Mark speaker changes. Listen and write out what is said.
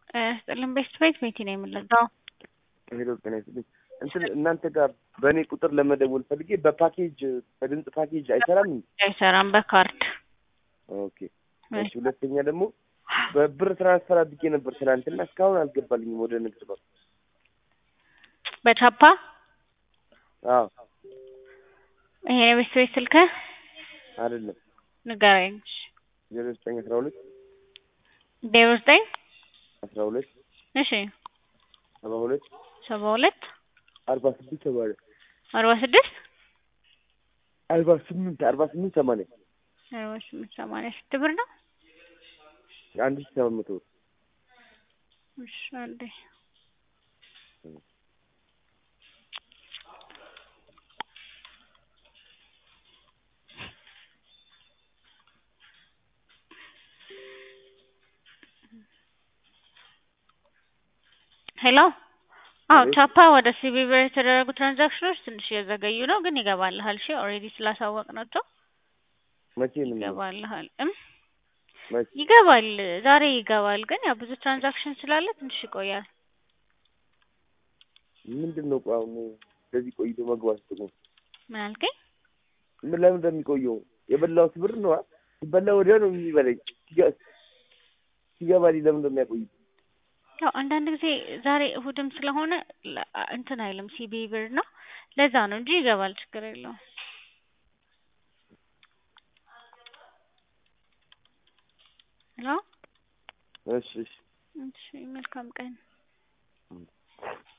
Speaker 1: ስጥልን ቤት ቤት ቤቲ ነው የምንለው።
Speaker 2: ሄሎ ጤና ይስጥልኝ። እንትን እናንተ ጋር በእኔ ቁጥር ለመደወል ፈልጌ በፓኬጅ በድምፅ ፓኬጅ አይሰራም እንዴ?
Speaker 1: አይሰራም በካርድ
Speaker 2: ኦኬ እሺ። ሁለተኛ ደግሞ በብር ትራንስፈር አድርጌ ነበር ትናንትና እስካሁን አልገባልኝም ወደ ንግድ ባንክ።
Speaker 1: በቻፓ
Speaker 2: አዎ
Speaker 1: ይሄ የቤት ቤት ስልክህ
Speaker 2: አይደለም
Speaker 1: ንገረኝ።
Speaker 2: ዜሮ ዘጠኝ አስራ ሁለት
Speaker 1: ዜሮ ዘጠኝ
Speaker 2: አስራ ሁለት
Speaker 1: እሺ
Speaker 2: ሰባ ሁለት
Speaker 1: ሰባ ሁለት
Speaker 2: አርባ ስድስት ሰማንያ
Speaker 1: አርባ ስድስት
Speaker 2: አርባ ስምንት አርባ ስምንት ሰማንያ
Speaker 1: አርባ ስምንት ሰማንያ ስንት ብር ነው?
Speaker 2: አንድ ሺህ ሰባት መቶ ብር
Speaker 1: እሺ አንዴ ሄሎ አዎ
Speaker 2: አቤት።
Speaker 1: ቻፓ ወደ ሲቢ ብር የተደረጉ ትራንዛክሽኖች ትንሽ እየዘገዩ ነው፣ ግን ይገባልሃል። እሺ ኦልሬዲ ስላሳወቅናቸው
Speaker 2: መቼ ነው የሚሆነው?
Speaker 1: ይገባልሃል። እም
Speaker 2: መቼ
Speaker 1: ይገባል፣ ዛሬ ይገባል። ግን ያው ብዙ ትራንዛክሽን ስላለ ትንሽ ይቆያል።
Speaker 2: ምንድን ነው ቆይ አሁን እንደዚህ ቆይቶ መግባት ጥቅሙ
Speaker 1: ምን አልከኝ?
Speaker 2: ምን ለምን እንደሚቆየው የበላሁት ብር ነው ሲበላ ወዲያው ነው የሚበላኝ ሲገ- ሲገባልኝ ለምን እንደሚያቆይ
Speaker 1: ያው አንዳንድ ጊዜ ዛሬ እሁድም ስለሆነ ለ- እንትን አይልም ሲቢ ብር ነው፣ ለዛ ነው እንጂ ይገባል። ችግር የለውም። ሄሎ
Speaker 2: እሺ እሺ
Speaker 1: እሺ፣ መልካም ቀን